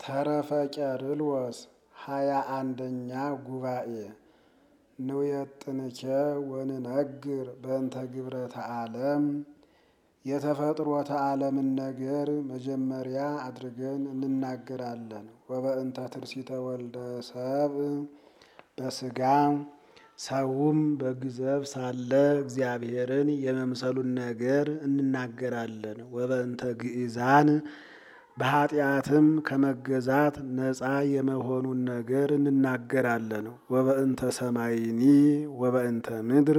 ተረፈ ቄርሎስ ሃያ አንደኛ ጉባኤ ንውየጥንኬ ወንነግር በእንተ ግብረተ ዓለም የተፈጥሮተ ዓለምን ነገር መጀመሪያ አድርገን እንናገራለን። ወበእንተ ትርሲተ ወልደ ሰብእ በስጋ ሰውም በግዘፍ ሳለ እግዚአብሔርን የመምሰሉን ነገር እንናገራለን። ወበእንተ ግእዛን በኃጢአትም ከመገዛት ነፃ የመሆኑን ነገር እንናገራለን። ወበእንተ ሰማይኒ ወበእንተ ምድር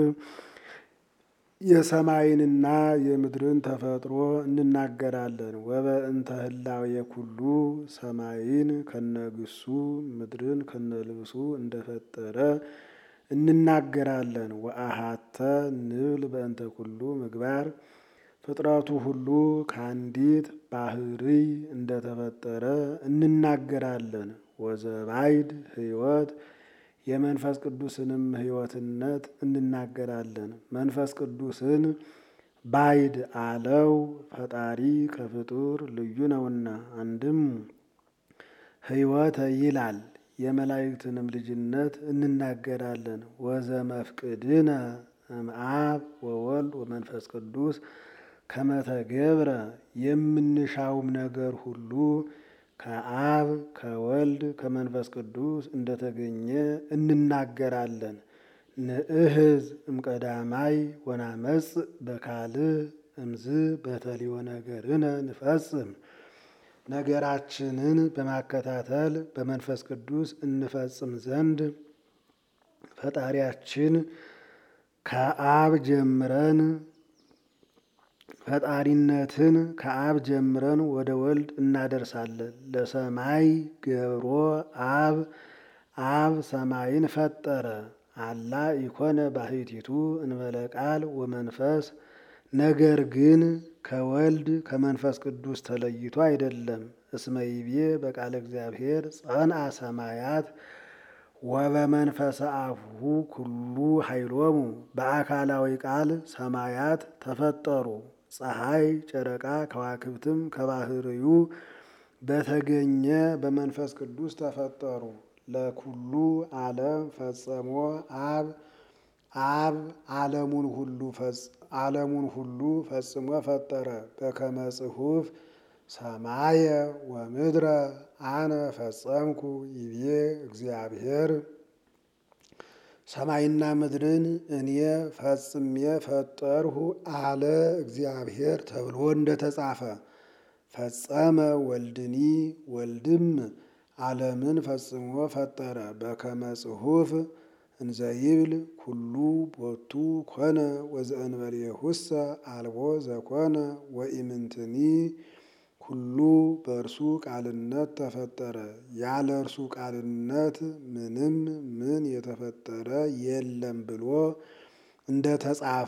የሰማይንና የምድርን ተፈጥሮ እንናገራለን። ወበእንተ ህላዌ ኩሉ ሰማይን ከነግሱ ምድርን ከነልብሱ እንደፈጠረ እንናገራለን። ወአሃተ ንብል በእንተ ኩሉ ምግባር ፍጥረቱ ሁሉ ከአንዲት ባህርይ እንደተፈጠረ እንናገራለን። ወዘባይድ ሕይወት የመንፈስ ቅዱስንም ሕይወትነት እንናገራለን። መንፈስ ቅዱስን ባይድ አለው ፈጣሪ ከፍጡር ልዩ ነውና፣ አንድም ሕይወተ ይላል። የመላእክትንም ልጅነት እንናገራለን። ወዘመፍቅድነ እምአብ ወወልድ ወመንፈስ ቅዱስ ከመተገብረ የምንሻውም ነገር ሁሉ ከአብ ከወልድ ከመንፈስ ቅዱስ እንደተገኘ እንናገራለን። ንእህዝ እምቀዳማይ ወናመጽ በካልእ እምዝ በተሊዮ ነገርነ ንፈጽም ነገራችንን በማከታተል በመንፈስ ቅዱስ እንፈጽም ዘንድ ፈጣሪያችን ከአብ ጀምረን ፈጣሪነትን ከአብ ጀምረን ወደ ወልድ እናደርሳለን። ለሰማይ ገብሮ አብ አብ ሰማይን ፈጠረ። አላ ኢኮነ ባሕቲቱ እንበለ ቃል ወመንፈስ ነገር ግን ከወልድ ከመንፈስ ቅዱስ ተለይቶ አይደለም። እስመ ይቤ በቃለ እግዚአብሔር ጸንዐ ሰማያት ወበመንፈሰ አፉሁ ኩሉ ኃይሎሙ በአካላዊ ቃል ሰማያት ተፈጠሩ። ፀሐይ፣ ጨረቃ፣ ከዋክብትም ከባህርዩ በተገኘ በመንፈስ ቅዱስ ተፈጠሩ። ለኩሉ ዓለም ፈጸሞ አብ አብ ዓለሙን ሁሉ ዓለሙን ሁሉ ፈጽሞ ፈጠረ። በከመ ጽሑፍ ሰማየ ወምድረ አነ ፈጸምኩ ይቤ እግዚአብሔር ሰማይና ምድርን እኔ ፈጽሜ ፈጠርሁ አለ እግዚአብሔር ተብሎ እንደተጻፈ ፈጸመ ወልድኒ ወልድም ዓለምን ፈጽሞ ፈጠረ። በከመ ጽሑፍ እንዘይብል ኩሉ ቦቱ ኮነ ወዘእንበሌሁሰ አልቦ ዘኮነ ወኢምንትኒ ሁሉ በእርሱ ቃልነት ተፈጠረ፣ ያለ እርሱ ቃልነት ምንም ምን የተፈጠረ የለም ብሎ እንደተጻፈ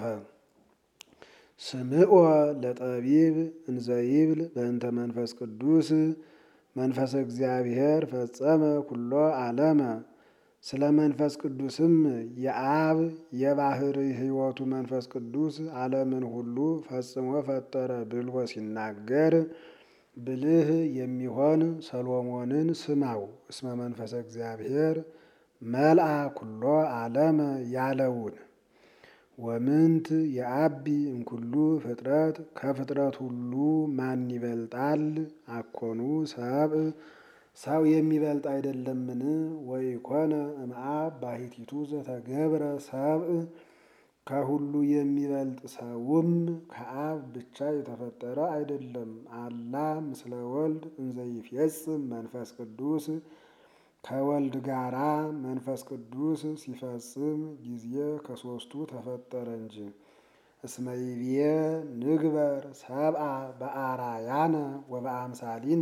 ስምዖ ለጠቢብ እንዘይብል በእንተ መንፈስ ቅዱስ መንፈስ እግዚአብሔር ፈጸመ ኩሎ ዓለመ ስለ መንፈስ ቅዱስም የአብ የባህሪ ሕይወቱ መንፈስ ቅዱስ ዓለምን ሁሉ ፈጽሞ ፈጠረ ብሎ ሲናገር ብልህ የሚሆን ሰሎሞንን ስማው። እስመ መንፈሰ እግዚአብሔር መልአ ኩሎ ዓለመ ያለውን ወምንት የአቢ እምኩሉ ፍጥረት ከፍጥረት ሁሉ ማን ይበልጣል? አኮኑ ሰብእ ሰው የሚበልጥ አይደለምን? ወኢኮነ እምአብ ባሕቲቱ ዘተገብረ ሰብእ ከሁሉ የሚበልጥ ሰውም ከአብ ብቻ የተፈጠረ አይደለም። አላ ምስለ ወልድ እንዘይፌጽም መንፈስ ቅዱስ ከወልድ ጋራ መንፈስ ቅዱስ ሲፈጽም ጊዜ ከሦስቱ ተፈጠረ እንጂ። እስመ ይቤ ንግበር ሰብአ በአራያነ ወበአምሳሊነ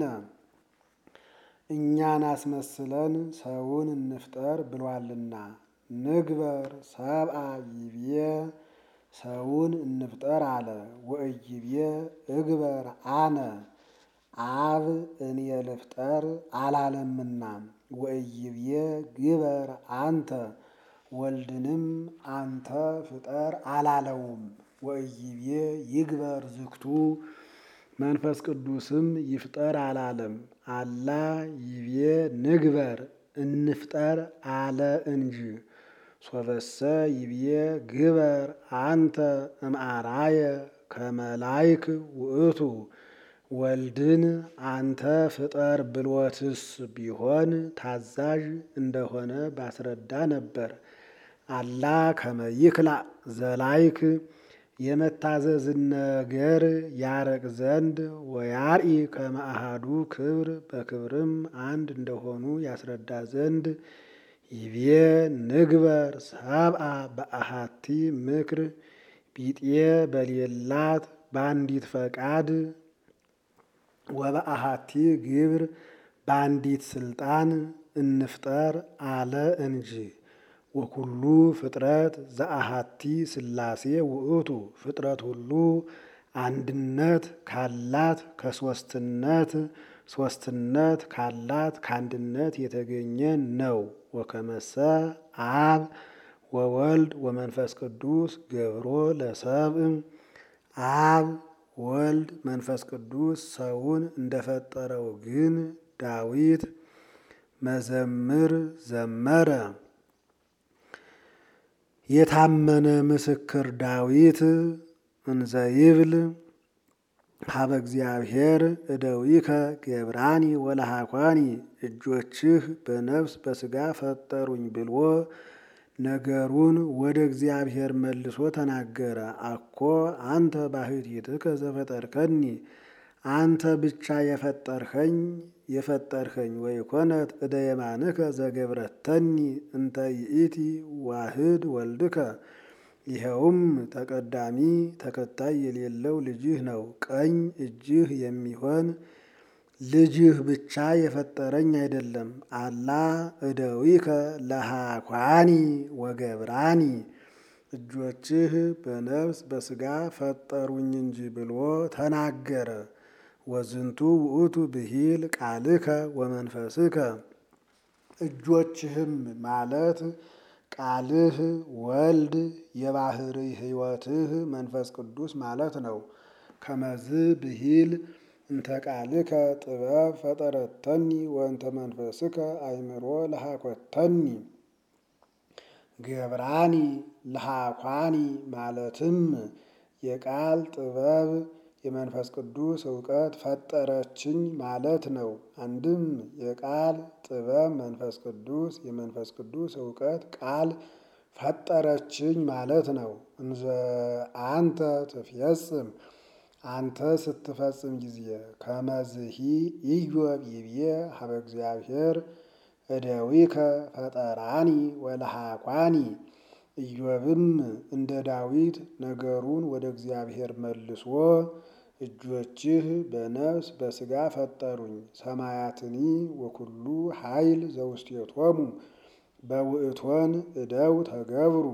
እኛን አስመስለን ሰውን እንፍጠር ብሏልና። ንግበር ሰብአ ይቤ ሰውን እንፍጠር አለ። ወእይቤ እግበር አነ አብ እኔ ልፍጠር አላለምና። ወእይቤ ግበር አንተ ወልድንም አንተ ፍጠር አላለውም። ወእይቤ ይግበር ዝክቱ መንፈስ ቅዱስም ይፍጠር አላለም። አላ ይቤ ንግበር እንፍጠር አለ እንጂ ሶበሰ ይብዬ ግበር አንተ እምአራየ ከመላይክ ውእቱ ወልድን አንተ ፍጠር ብሎትስ ቢሆን ታዛዥ እንደሆነ ባስረዳ ነበር። አላ ከመይክላ ዘላይክ የመታዘዝን ነገር ያረቅ ዘንድ ወያርኢ ከመአሃዱ ክብር በክብርም አንድ እንደሆኑ ያስረዳ ዘንድ ይቤ ንግበር ሰብአ በአሃቲ ምክር ቢጤ በሌላት በአንዲት ፈቃድ ወበአሃቲ ግብር በአንዲት ስልጣን እንፍጠር አለ እንጂ። ወኩሉ ፍጥረት ዘአሃቲ ሥላሴ ውእቱ ፍጥረት ሁሉ አንድነት ካላት ከሶስትነት ሶስትነት ካላት ከአንድነት የተገኘ ነው። ወከመሰ አብ ወወልድ ወመንፈስ ቅዱስ ገብሮ ለሰብእ አብ ወልድ መንፈስ ቅዱስ ሰውን እንደፈጠረው ግን ዳዊት መዘምር ዘመረ። የታመነ ምስክር ዳዊት እንዘይብል ሀበ እግዚአብሔር እደዊከ ገብራኒ ወለሃኳኒ እጆችህ በነፍስ በሥጋ ፈጠሩኝ ብሎ ነገሩን ወደ እግዚአብሔር መልሶ ተናገረ። አኮ አንተ ባሕቲትከ ዘፈጠርከኒ አንተ ብቻ የፈጠርኸኝ የፈጠርኸኝ ወይኮነት እደ የማንከ ዘገብረተኒ እንተ ይእቲ ዋህድ ወልድከ ይኸውም ተቀዳሚ ተከታይ የሌለው ልጅህ ነው። ቀኝ እጅህ የሚሆን ልጅህ ብቻ የፈጠረኝ አይደለም። አላ እደዊከ ለሃኳኒ ወገብራኒ እጆችህ በነፍስ በሥጋ ፈጠሩኝ እንጂ ብሎ ተናገረ። ወዝንቱ ውእቱ ብሂል ቃልከ ወመንፈስከ እጆችህም ማለት ቃልህ ወልድ የባህሪ ሕይወትህ መንፈስ ቅዱስ ማለት ነው። ከመዝ ብሂል እንተ ቃልከ ጥበብ ፈጠረተኒ ወእንተ መንፈስከ አእምሮ ለሃኮተኒ ገብራኒ ለሃኳኒ ማለትም የቃል ጥበብ የመንፈስ ቅዱስ እውቀት ፈጠረችኝ ማለት ነው። አንድም የቃል ጥበብ መንፈስ ቅዱስ የመንፈስ ቅዱስ እውቀት ቃል ፈጠረችኝ ማለት ነው። እንዘ አንተ ትፍየጽም አንተ ስትፈጽም ጊዜ ከመዝሂ ኢዮብ ይብዬ ሀበ እግዚአብሔር እደዊከ ፈጠራኒ ወለሃኳኒ ኢዮብም እንደ ዳዊት ነገሩን ወደ እግዚአብሔር መልሶ እጆችህ በነፍስ በሥጋ ፈጠሩኝ ሰማያትኒ ወኩሉ ኃይል ዘውስቴቶሙ በውእቶን እደው ተገብሩ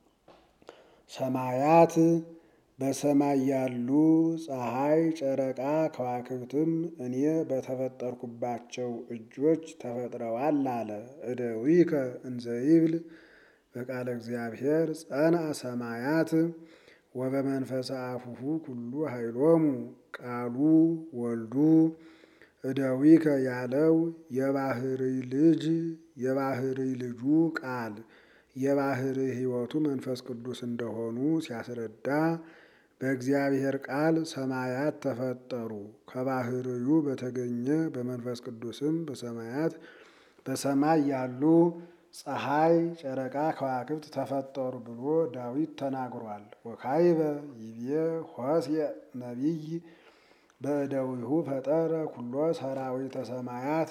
ሰማያት በሰማይ ያሉ ፀሐይ፣ ጨረቃ፣ ከዋክብትም እኔ በተፈጠርኩባቸው እጆች ተፈጥረዋል አለ። እደዊከ እንዘይብል በቃለ እግዚአብሔር ጸንዐ ሰማያት ወበመንፈሰ አፉሁ ኩሉ ኃይሎሙ ቃሉ ወልዱ እደዊከ ያለው የባህርይ ልጅ የባህርይ ልጁ ቃል የባህርይ ሕይወቱ መንፈስ ቅዱስ እንደሆኑ ሲያስረዳ በእግዚአብሔር ቃል ሰማያት ተፈጠሩ ከባህርዩ በተገኘ በመንፈስ ቅዱስም በሰማያት በሰማይ ያሉ ፀሐይ፣ ጨረቃ፣ ከዋክብት ተፈጠሩ ብሎ ዳዊት ተናግሯል። ወካይበ ይቤ ሆሴዕ ነቢይ በእደዊሁ ፈጠረ ኩሎ ሰራዊተ ሰማያት።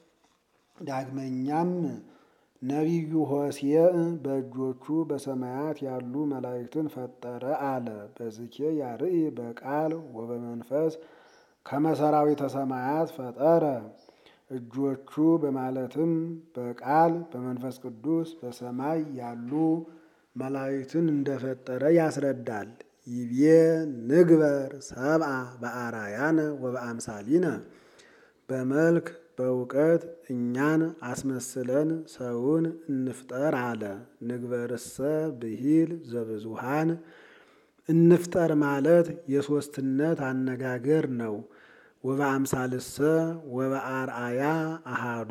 ዳግመኛም ነቢዩ ሆሴዕ በእጆቹ በሰማያት ያሉ መላእክትን ፈጠረ አለ። በዝኬ ያርኢ በቃል ወበመንፈስ ከመሰራዊተ ሰማያት ፈጠረ እጆቹ በማለትም በቃል በመንፈስ ቅዱስ በሰማይ ያሉ መላእክትን እንደፈጠረ ያስረዳል። ይቤ ንግበር ሰብአ በአራያነ ወበአምሳሊነ በመልክ በእውቀት እኛን አስመስለን ሰውን እንፍጠር አለ። ንግበርሰ ብሂል ዘብዙሃን እንፍጠር ማለት የሦስትነት አነጋገር ነው። ወበአምሳልሰ ወበአርአያ አሃዱ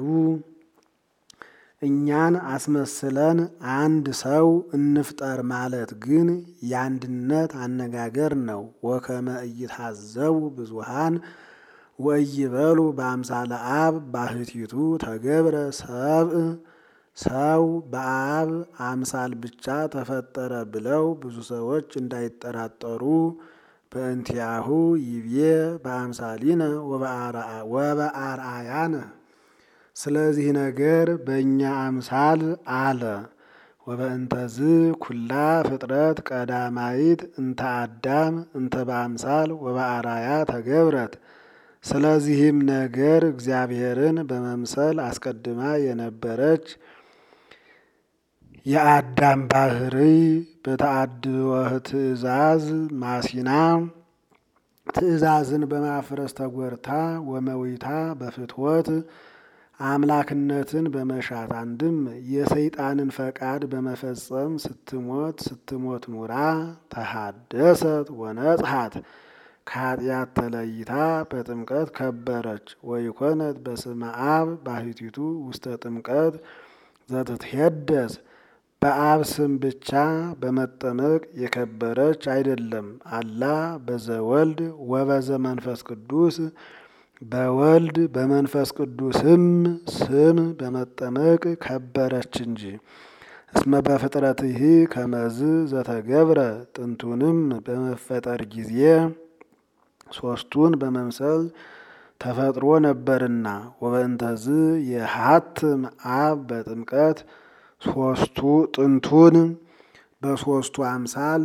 እኛን አስመስለን አንድ ሰው እንፍጠር ማለት ግን የአንድነት አነጋገር ነው። ወከመ ኢይትሐዘቡ ብዙሃን ወኢይበሉ በአምሳለ አብ ባህቲቱ ተገብረ ሰብእ ሰው በአብ አምሳል ብቻ ተፈጠረ ብለው ብዙ ሰዎች እንዳይጠራጠሩ በእንቲአሁ ይቤ በአምሳሊነ ወበአርአያነ ስለዚህ ነገር በእኛ አምሳል አለ። ወበእንተዝ ኩላ ፍጥረት ቀዳማይት እንተ አዳም እንተ በአምሳል ወበአርአያ ተገብረት። ስለዚህም ነገር እግዚአብሔርን በመምሰል አስቀድማ የነበረች የአዳም ባህሪ በተአድወ ትእዛዝ ማሲና ትእዛዝን በማፍረስ ተጎርታ ወመዊታ በፍትወት አምላክነትን በመሻት አንድም የሰይጣንን ፈቃድ በመፈጸም ስትሞት ስትሞት ኑራ ተሃደሰት ወነጽሐት ከኃጢአት ተለይታ በጥምቀት ከበረች። ወይኮነት በስመ አብ ባህቲቱ ውስተ ጥምቀት ዘትትሄደስ በአብ ስም ብቻ በመጠመቅ የከበረች አይደለም። አላ በዘወልድ ወበዘ መንፈስ ቅዱስ በወልድ በመንፈስ ቅዱስም ስም በመጠመቅ ከበረች እንጂ። እስመ በፍጥረትህ ከመዝ ዘተገብረ ጥንቱንም በመፈጠር ጊዜ ሶስቱን በመምሰል ተፈጥሮ ነበርና። ወበእንተዝ የሀትም አብ በጥምቀት ሶስቱ ጥንቱን በሶስቱ አምሳል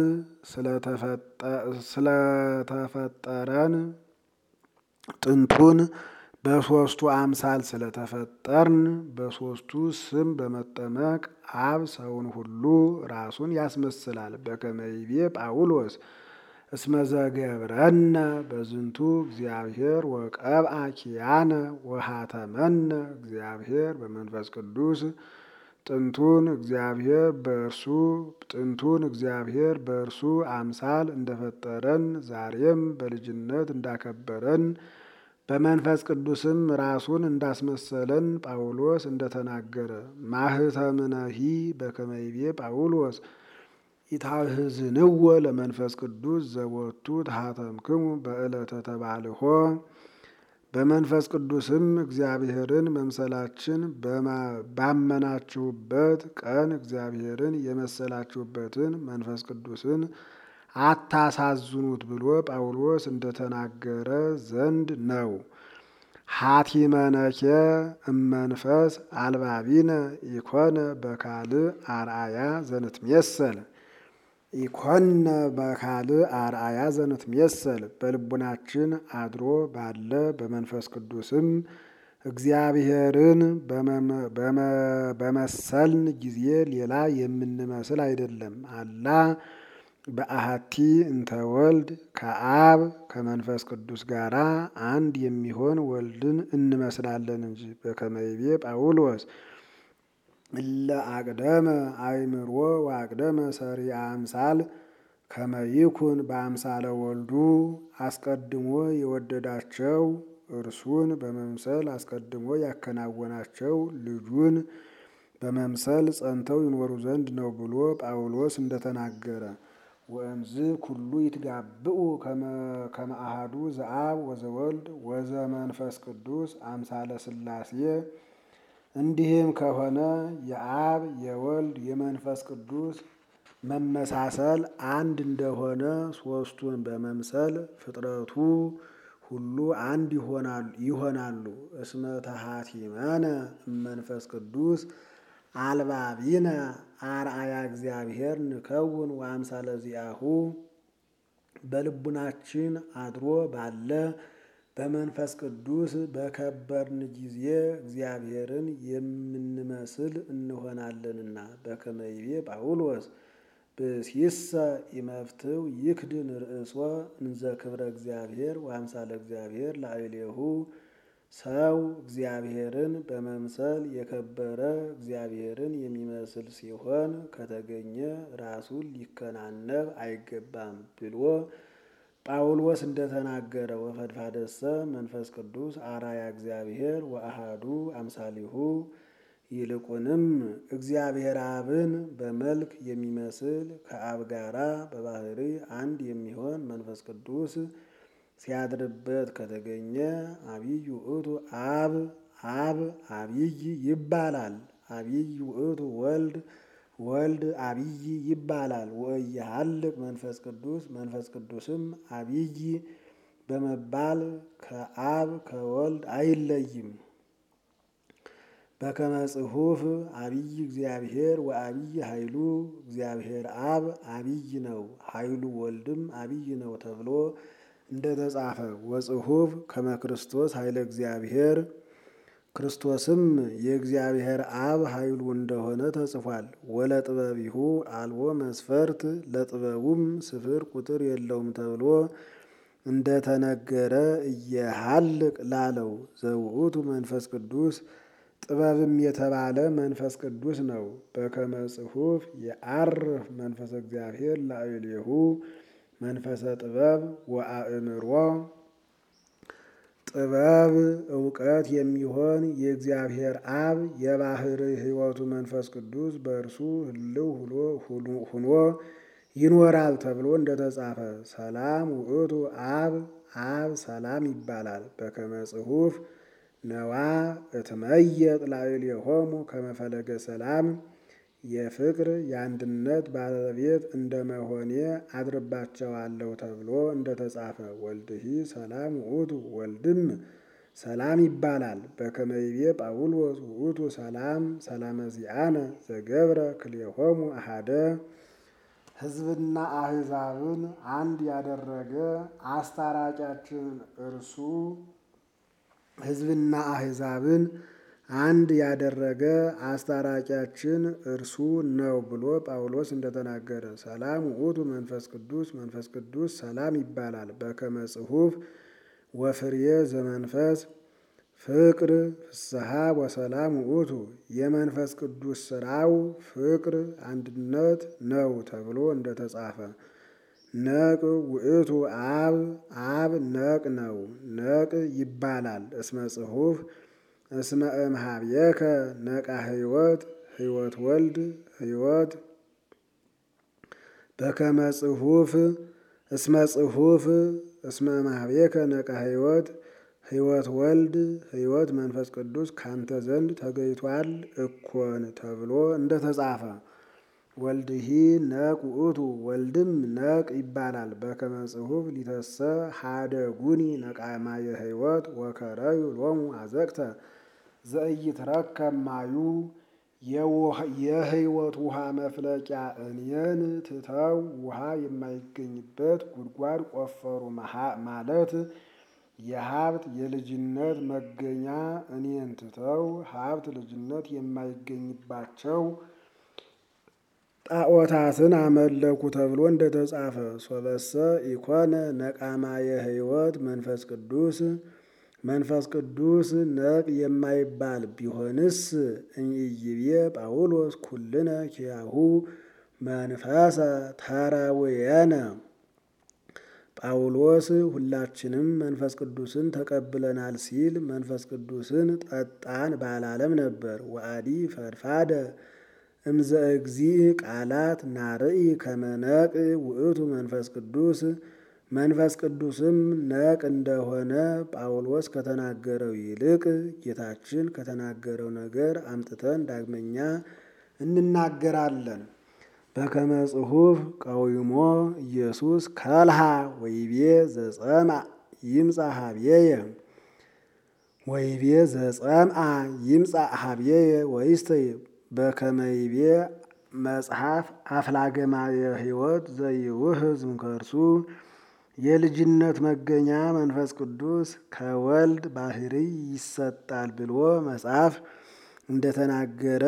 ስለተፈጠረን ጥንቱን በሶስቱ አምሳል ስለተፈጠርን በሶስቱ ስም በመጠመቅ አብ ሰውን ሁሉ ራሱን ያስመስላል። በከመ ይቤ ጳውሎስ እስመ ዘገብረነ በዝንቱ እግዚአብሔር ወቀብአ ኪያነ ወሃተመነ እግዚአብሔር በመንፈስ ቅዱስ ጥንቱን እግዚአብሔር በእርሱ ጥንቱን እግዚአብሔር በእርሱ አምሳል እንደፈጠረን ዛሬም በልጅነት እንዳከበረን በመንፈስ ቅዱስም ራሱን እንዳስመሰለን ጳውሎስ እንደተናገረ ማህተምነሂ በከመ ይቤ ጳውሎስ ኢታህዝንዎ ለመንፈስ ቅዱስ ዘቦቱ ተሃተምክሙ በዕለተ ተባልሆ በመንፈስ ቅዱስም እግዚአብሔርን መምሰላችን ባመናችሁበት ቀን እግዚአብሔርን የመሰላችሁበትን መንፈስ ቅዱስን አታሳዝኑት ብሎ ጳውሎስ እንደተናገረ ዘንድ ነው። ሀቲመነኬ እመንፈስ አልባቢነ ኢኮነ በካልእ አርአያ ዘንትሜሰል ኢኮነ በካልእ አርአያ ዘንትሜሰል በልቡናችን አድሮ ባለ በመንፈስ ቅዱስም እግዚአብሔርን በመሰልን ጊዜ ሌላ የምንመስል አይደለም። አላ በአሐቲ እንተ ወልድ ከአብ ከመንፈስ ቅዱስ ጋራ አንድ የሚሆን ወልድን እንመስላለን እንጂ። በከመ ይቤ ጳውሎስ እለ አቅደመ አእምሮ ወአቅደመ ሰሪአ አምሳል ከመ ይኩን በአምሳለ ወልዱ አስቀድሞ የወደዳቸው እርሱን በመምሰል አስቀድሞ ያከናወናቸው ልጁን በመምሰል ጸንተው ይኖሩ ዘንድ ነው ብሎ ጳውሎስ እንደተናገረ ወእምዝ ኩሉ ይትጋብኡ ከመ አሐዱ ዘአብ ወዘወልድ ወዘመንፈስ ቅዱስ አምሳለ ሥላሴ። እንዲህም ከሆነ የአብ የወልድ የመንፈስ ቅዱስ መመሳሰል አንድ እንደሆነ ሦስቱን በመምሰል ፍጥረቱ ሁሉ አንድ ይሆናሉ። እስመ ተሃቲመነ እመንፈስ ቅዱስ አልባቢነ አርአያ እግዚአብሔር ንከውን ወአምሳለ ዚአሁ በልቡናችን አድሮ ባለ በመንፈስ ቅዱስ በከበርን ጊዜ እግዚአብሔርን የምንመስል እንሆናለንና። በከመ ይቤ ጳውሎስ ብእሲሰ ኢመፍትው ይክድን ርእሶ እንዘ ክብረ እግዚአብሔር ወአምሳለ እግዚአብሔር ላዕሌሁ ሰው እግዚአብሔርን በመምሰል የከበረ እግዚአብሔርን የሚመስል ሲሆን ከተገኘ ራሱን ሊከናነብ አይገባም ብሎ ጳውሎስ እንደተናገረ ወፈድፋደሰ መንፈስ ቅዱስ አራያ እግዚአብሔር ወአሃዱ አምሳሊሁ ይልቁንም እግዚአብሔር አብን በመልክ የሚመስል ከአብ ጋራ በባህሪ አንድ የሚሆን መንፈስ ቅዱስ ሲያድርበት ከተገኘ አብይ ውእቱ አብ አብ አብይ ይባላል። አብይ ውእቱ ወልድ ወልድ አብይ ይባላል። ወእየሃልቅ መንፈስ ቅዱስ መንፈስ ቅዱስም አብይ በመባል ከአብ ከወልድ አይለይም። በከመ ጽሑፍ አብይ እግዚአብሔር ወአብይ ኃይሉ እግዚአብሔር አብ አብይ ነው፣ ኃይሉ ወልድም አብይ ነው ተብሎ እንደተጻፈ ወጽሑፍ ከመ ክርስቶስ ኃይለ እግዚአብሔር ክርስቶስም የእግዚአብሔር አብ ኃይሉ እንደሆነ ተጽፏል። ወለጥበቢሁ አልቦ መስፈርት ለጥበቡም ስፍር ቁጥር የለውም ተብሎ እንደተነገረ እየሃልቅ ላለው ዘውእቱ መንፈስ ቅዱስ ጥበብም የተባለ መንፈስ ቅዱስ ነው። በከመ ጽሑፍ የዐርፍ መንፈሰ እግዚአብሔር ላዕሌሁ መንፈሰ ጥበብ ወአእምሮ ጥበብ እውቀት የሚሆን የእግዚአብሔር አብ የባህር ሕይወቱ መንፈስ ቅዱስ በእርሱ ህልው ሁኖ ይኖራል ተብሎ እንደተጻፈ ሰላም ውእቱ አብ አብ ሰላም ይባላል። በከመ ጽሑፍ ነዋ እትመየጥ ላዕሌሆሙ ከመ ፈለገ ሰላም የፍቅር የአንድነት ባለቤት እንደመሆኔ አድርባቸዋለሁ ተብሎ እንደተጻፈ ወልድሂ ሰላም ውእቱ ወልድም ሰላም ይባላል። በከመ ይቤ ጳውሎስ ውእቱ ሰላም ሰላመ ዚአነ ዘገብረ ክልኤሆሙ አሐደ ሕዝብና አሕዛብን አንድ ያደረገ አስታራቂያችን እርሱ ሕዝብና አሕዛብን አንድ ያደረገ አስታራቂያችን እርሱ ነው ብሎ ጳውሎስ እንደተናገረ ሰላም ውእቱ መንፈስ ቅዱስ መንፈስ ቅዱስ ሰላም ይባላል። በከመ ጽሑፍ ወፍርየ ዘመንፈስ ፍቅር ፍስሐ ወሰላም ውእቱ የመንፈስ ቅዱስ ስራው ፍቅር አንድነት ነው ተብሎ እንደተጻፈ ነቅ ውእቱ አብ አብ ነቅ ነው ነቅ ይባላል። እስመ ጽሑፍ እስመ እምኀቤከ ነቃ ሕይወት ሕይወት ወልድ ሕይወት በከመ ጽሑፍ እስመ ጽሑፍ እስመ እምኀቤከ ነቃ ሕይወት ሕይወት ወልድ ሕይወት መንፈስ ቅዱስ ካንተ ዘንድ ተገይቷል እኮን ተብሎ እንደተጻፈ ወልድሂ ነቅ ውእቱ ወልድም ነቅ ይባላል። በከመ ጽሑፍ ሊተሰ ሀደጉኒ ነቃማየ ሕይወት ወከረዩ ሎሙ አዘቅተ ዘኢይትረከብ ማዩ የሕይወት ውሃ መፍለቂያ እኔን ትተው ውሃ የማይገኝበት ጉድጓድ ቆፈሩ ማለት የሀብት የልጅነት መገኛ እኔን ትተው ሀብት ልጅነት የማይገኝባቸው ጣዖታትን አመለኩ ተብሎ እንደተጻፈ ሶበሰ ኢኮነ ነቃማየ ሕይወት መንፈስ ቅዱስ መንፈስ ቅዱስ ነቅ የማይባል ቢሆንስ እምይቤ ጳውሎስ ኩልነ ኪያሁ መንፈሰ ተረውየነ ጳውሎስ ሁላችንም መንፈስ ቅዱስን ተቀብለናል ሲል መንፈስ ቅዱስን ጠጣን ባላለም ነበር። ወአዲ ፈድፋደ እምዘ እግዚእ ቃላት ናርኢ ከመነቅ ውእቱ መንፈስ ቅዱስ መንፈስ ቅዱስም ነቅ እንደሆነ ጳውሎስ ከተናገረው ይልቅ ጌታችን ከተናገረው ነገር አምጥተን ዳግመኛ እንናገራለን። በከመ ጽሑፍ ቀዊሞ ኢየሱስ ከልሃ ወይቤ ዘጸምአ ይምጻእ ሀብዬየ ወይቤ ዘጸምአ ይምጻእ ሀብዬየ ወይስተይ በከመ ይቤ መጽሐፍ አፍላገማየ ሕይወት ዘይውህዝ እምከርሱ የልጅነት መገኛ መንፈስ ቅዱስ ከወልድ ባህርይ ይሰጣል ብሎ መጽሐፍ እንደተናገረ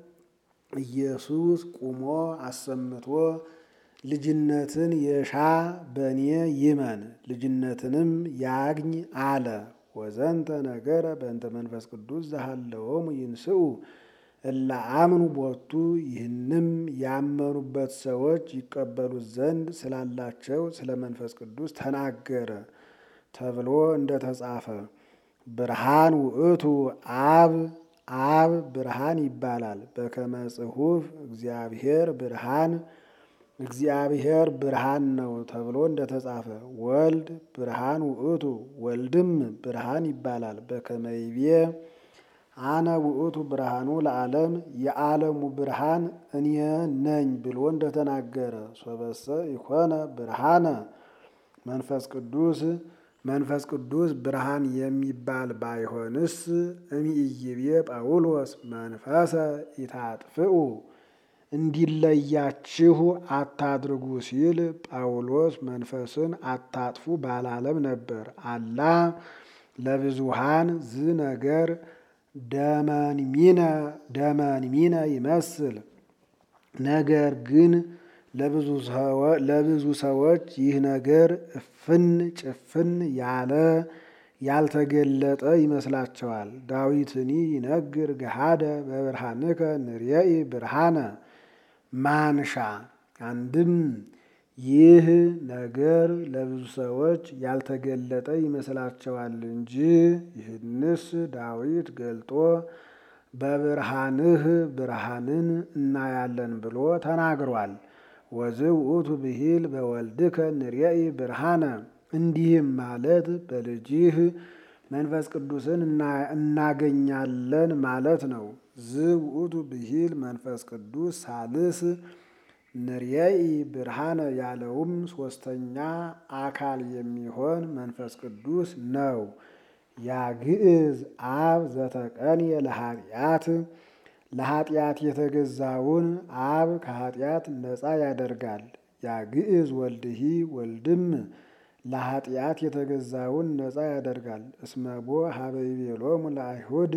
ኢየሱስ ቁሞ አሰምቶ ልጅነትን የሻ በእኔ ይመን ልጅነትንም ያግኝ አለ። ወዘንተ ነገረ በእንተ መንፈስ ቅዱስ ዘሃለዎሙ ይንስኡ እለ አምኑ ቦቱ ይህንም ያመኑበት ሰዎች ይቀበሉት ዘንድ ስላላቸው ስለ መንፈስ ቅዱስ ተናገረ ተብሎ እንደተጻፈ ብርሃን ውእቱ አብ አብ ብርሃን ይባላል። በከመ ጽሑፍ እግዚአብሔር ብርሃን እግዚአብሔር ብርሃን ነው ተብሎ እንደተጻፈ ወልድ ብርሃን ውእቱ ወልድም ብርሃን ይባላል። በከመ ይቤ አነ ውእቱ ብርሃኑ ለዓለም የዓለሙ ብርሃን እኔ ነኝ ብሎ እንደተናገረ ሶበሰ ይኮነ ብርሃነ መንፈስ ቅዱስ መንፈስ ቅዱስ ብርሃን የሚባል ባይሆንስ እምይቤ ጳውሎስ መንፈሰ ኢታጥፍኡ እንዲለያችሁ አታድርጉ ሲል ጳውሎስ መንፈስን አታጥፉ ባላለም ነበር። አላ ለብዙሃን ዝ ነገር ደመንሚነ ይመስል ነገር ግን ለብዙ ሰዎች ይህ ነገር እፍን ጭፍን ያለ ያልተገለጠ ይመስላቸዋል። ዳዊትኒ ይነግር ገሃደ በብርሃንከ ንርየኢ ብርሃነ ማንሻ አንድም ይህ ነገር ለብዙ ሰዎች ያልተገለጠ ይመስላቸዋል እንጂ ይህንስ ዳዊት ገልጦ በብርሃንህ ብርሃንን እናያለን ብሎ ተናግሯል። ወዝእ ውእቱ ብሂል በወልድከ ንርየኢ ብርሃነ እንዲህም ማለት በልጅህ መንፈስ ቅዱስን እናገኛለን ማለት ነው። ዝ ውእቱ ብሂል መንፈስ ቅዱስ ሳልስ ንርየኢ ብርሃነ ያለውም ሶስተኛ አካል የሚሆን መንፈስ ቅዱስ ነው። ያግዕዝ አብ ዘተቀንየ ለኃጢአት ለኃጢአት የተገዛውን አብ ከኃጢአት ነፃ ያደርጋል። ያግዕዝ ወልድሂ ወልድም ለኃጢአት የተገዛውን ነፃ ያደርጋል። እስመቦ ሀበ ይቤሎሙ ለአይሁድ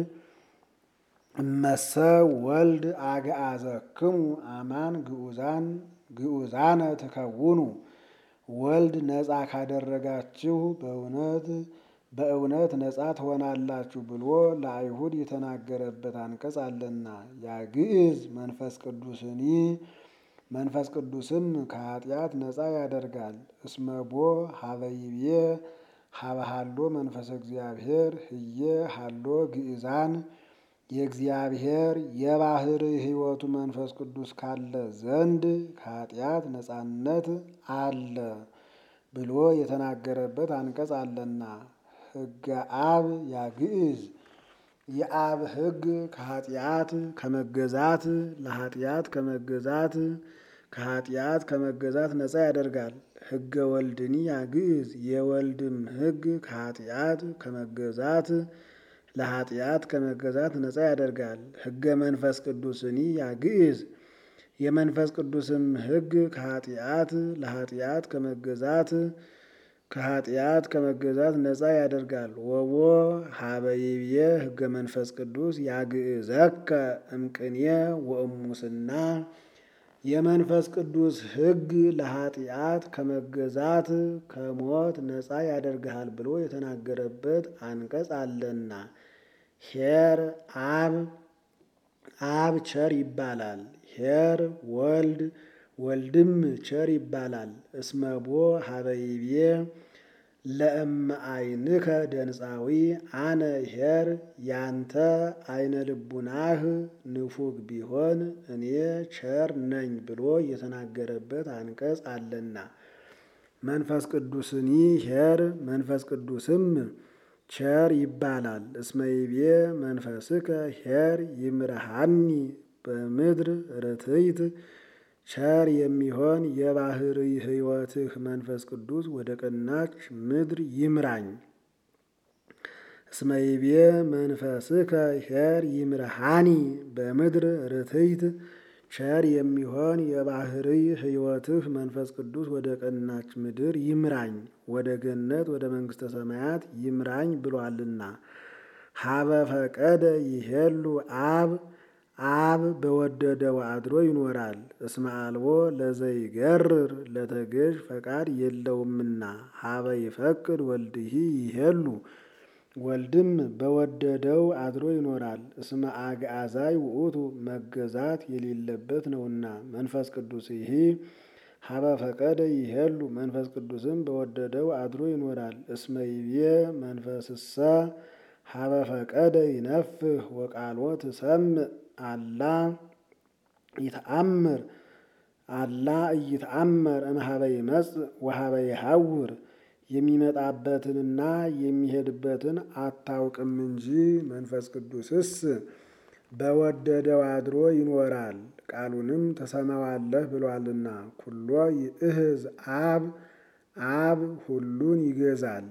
እመሰ ወልድ አግዓዘክሙ አማን ግዑዛን ግዑዛነ ትከውኑ ወልድ ነፃ ካደረጋችሁ በእውነት በእውነት ነፃ ትሆናላችሁ ብሎ ለአይሁድ የተናገረበት አንቀጽ አለና ያግዕዝ መንፈስ ቅዱስኒ መንፈስ ቅዱስም ከኃጢአት ነፃ ያደርጋል። እስመቦ ሀበይቤ ሀበሃሎ መንፈስ እግዚአብሔር ህየ ሃሎ ግዕዛን የእግዚአብሔር የባህር ሕይወቱ መንፈስ ቅዱስ ካለ ዘንድ ከኃጢአት ነፃነት አለ ብሎ የተናገረበት አንቀጽ አለና ሕገ አብ ያግዕዝ የአብ ሕግ ከኃጢአት ከመገዛት ለኃጢአት ከመገዛት ከኃጢአት ከመገዛት ነፃ ያደርጋል። ሕገ ወልድኒ ያግዕዝ የወልድም ሕግ ከኃጢአት ከመገዛት ለኃጢአት ከመገዛት ነፃ ያደርጋል። ሕገ መንፈስ ቅዱስኒ ያግዕዝ የመንፈስ ቅዱስም ሕግ ከኃጢአት ለኃጢአት ከመገዛት ከኃጢአት ከመገዛት ነፃ ያደርጋል። ወቦ ሀበይብየ ሕገ መንፈስ ቅዱስ ያግዕዘከ እምቅኔ ወእሙስና የመንፈስ ቅዱስ ሕግ ለኃጢአት ከመገዛት ከሞት ነፃ ያደርግሃል ብሎ የተናገረበት አንቀጽ አለና ኄር አብ አብ ቸር ይባላል። ኄር ወልድ ወልድም ቸር ይባላል። እስመቦ ሀበይቤ ለእመ አይንከ ደንፃዊ አነ ኄር ያንተ አይነ ልቡናህ ንፉግ ቢሆን እኔ ቸር ነኝ ብሎ የተናገረበት አንቀጽ አለና መንፈስ ቅዱስኒ ኄር መንፈስ ቅዱስም ቸር ይባላል። እስመይቤ መንፈስከ ኄር ይምርሃኒ በምድር ርትይት ቸር የሚሆን የባህር ሕይወትህ መንፈስ ቅዱስ ወደ ቀናች ምድር ይምራኝ። እስመይቤ መንፈስከ ኄር ይምርሃኒ በምድር ርትይት ቸር የሚሆን የባህር ሕይወትህ መንፈስ ቅዱስ ወደ ቀናች ምድር ይምራኝ፣ ወደ ገነት ወደ መንግሥተ ሰማያት ይምራኝ ብሏልና ሀበ ፈቀደ ይሄሉ አብ አብ በወደደው አድሮ ይኖራል። እስመ አልቦ ለዘይገርር ለተገዥ ፈቃድ የለውምና ሀበ ይፈቅድ ወልድሂ ይሄሉ ወልድም በወደደው አድሮ ይኖራል። እስመ አግዓዛይ ውእቱ መገዛት የሌለበት ነውና። መንፈስ ቅዱስ ይሄ ሀበ ፈቀደ ይሄሉ መንፈስ ቅዱስም በወደደው አድሮ ይኖራል። እስመ ይቤ መንፈስሰ ሀበ ፈቀደ ይነፍህ ወቃልዎ ትሰምዕ አላ ይተአምር አላ እይተአመር እምኀበ ይመጽእ ወኀበ ይሐውር የሚመጣበትንና የሚሄድበትን አታውቅም እንጂ መንፈስ ቅዱስስ በወደደው አድሮ ይኖራል። ቃሉንም ትሰማዋለህ ብሏልና። ኩሎ ይእህዝ አብ አብ ሁሉን ይገዛል።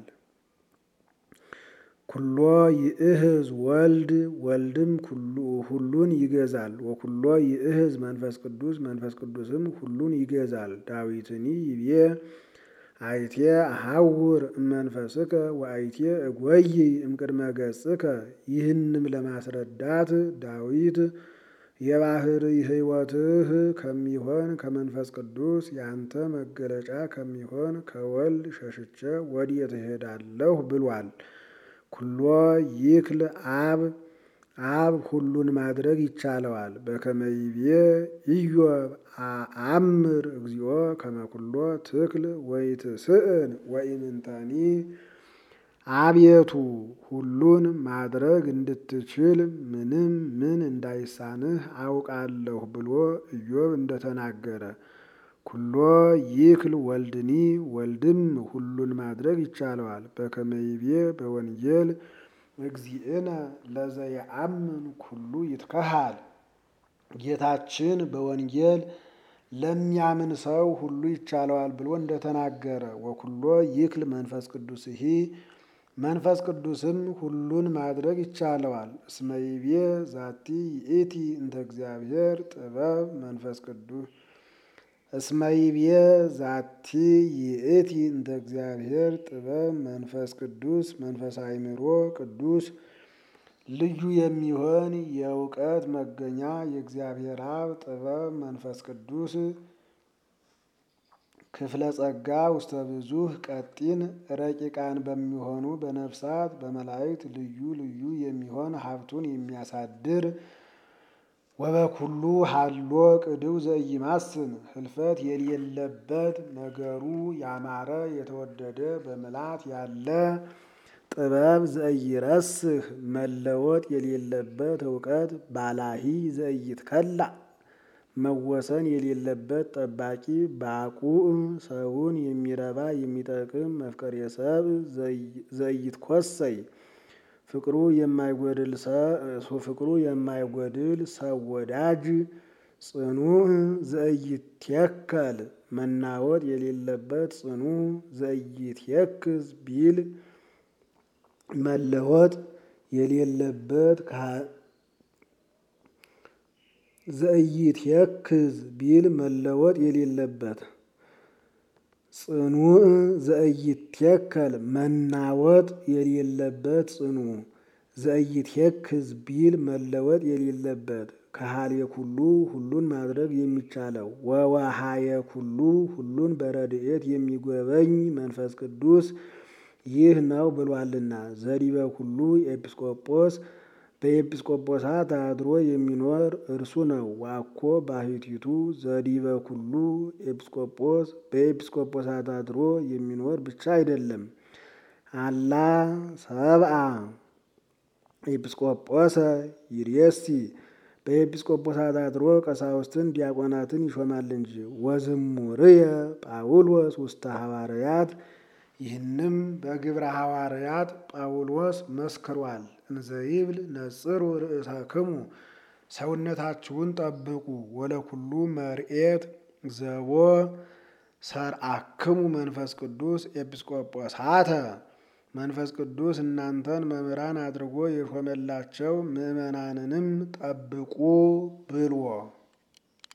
ኩሎ ይእህዝ ወልድ ወልድም ሁሉን ይገዛል። ወኩሎ ይእህዝ መንፈስ ቅዱስ መንፈስ ቅዱስም ሁሉን ይገዛል። ዳዊትኒ ይቤ አይቴ አሐውር እመንፈስከ ወአይቴ እጐይ እምቅድመ ገጽከ። ይህንም ለማስረዳት ዳዊት የባሕርይ ሕይወትህ ከሚሆን ከመንፈስ ቅዱስ ያንተ መገለጫ ከሚሆን ከወልድ ሸሽቼ ወዴት እሄዳለሁ ብሏል። ኩሎ ይክል አብ አብ ሁሉን ማድረግ ይቻለዋል። በከመ ይቤ ኢዮብ አአምር እግዚኦ ከመ ኩሎ ትክል ወይትስእን ወኢምንተኒ። አቤቱ ሁሉን ማድረግ እንድትችል ምንም ምን እንዳይሳንህ አውቃለሁ ብሎ ኢዮብ እንደተናገረ ኩሎ ይክል ወልድኒ ወልድም ሁሉን ማድረግ ይቻለዋል። በከመ ይቤ በወንጌል እግዚእነ ለዘየአምን ኩሉ ይትከሃል። ጌታችን በወንጌል ለሚያምን ሰው ሁሉ ይቻለዋል ብሎ እንደተናገረ ወኩሎ ይክል መንፈስ ቅዱስሂ መንፈስ ቅዱስም ሁሉን ማድረግ ይቻለዋል። እስመ ይቤ ዛቲ ይእቲ እንተ እግዚአብሔር ጥበብ መንፈስ ቅዱስ እስመ ይቤ ዛቲ ይእቲ እንተ እግዚአብሔር ጥበብ መንፈስ ቅዱስ መንፈስ አእምሮ ቅዱስ ልዩ የሚሆን የእውቀት መገኛ የእግዚአብሔር አብ ጥበብ መንፈስ ቅዱስ ክፍለ ጸጋ ውስተ ብዙህ ቀጢን ረቂቃን በሚሆኑ በነፍሳት በመላእክት ልዩ ልዩ የሚሆን ሀብቱን የሚያሳድር ወበኩሉ ሀሎ ቅድው ዘኢይማስን ህልፈት የሌለበት ነገሩ ያማረ የተወደደ በምልአት ያለ ጥበብ ዘኢይረስህ መለወጥ የሌለበት እውቀት ባላሂ ዘኢይትከላ መወሰን የሌለበት ጠባቂ ባቁዕ ሰውን የሚረባ የሚጠቅም መፍቀሬ ሰብእ ዘኢይትኰሰይ ፍቅሩ የማይጎድል ፍቅሩ የማይጎድል ሰው ወዳጅ ጽኑዕ ዘኢይትየከል መናወጥ የሌለበት ጽኑ ዘኢይትየክዝ ቢል መለወጥ የሌለበት ዘኢይትየክዝ ቢል መለወጥ የሌለበት ጽኑዕ ዘኢይትየከል መናወጥ የሌለበት ጽኑ ዘኢይትየክዝ ቢል መለወጥ የሌለበት ከሃልየ ኩሉ ሁሉን ማድረግ የሚቻለው ወወሃየ ኩሉ ሁሉን በረድኤት የሚጎበኝ መንፈስ ቅዱስ ይህ ነው ብሏልና። ዘዲበ ኩሉ ኤጲስቆጶስ በኤጲስቆጶሳት አድሮ የሚኖር እርሱ ነው። ዋኮ ባሕቲቱ ዘዲበ ኩሉ ኤጲስቆጶስ በኤጲስቆጶሳት አድሮ የሚኖር ብቻ አይደለም። አላ ሰብአ ኤጲስቆጶሰ ይሬሲ በኤጲስቆጶሳት አድሮ ቀሳውስትን ዲያቆናትን ይሾማል እንጂ። ወዝሙርየ ጳውሎስ ውስተ ሐዋርያት ይህንም በግብረ ሐዋርያት ጳውሎስ መስክሯል። እንዘይብል ነጽሩ ርእሰክሙ ሰውነታችሁን ጠብቁ ወለኩሉ መርኤት ዘቦ ሰርአክሙ መንፈስ ቅዱስ ኤጲስቆጶሳተ መንፈስ ቅዱስ እናንተን መምህራን አድርጎ የሾመላቸው ምዕመናንንም ጠብቁ ብሎ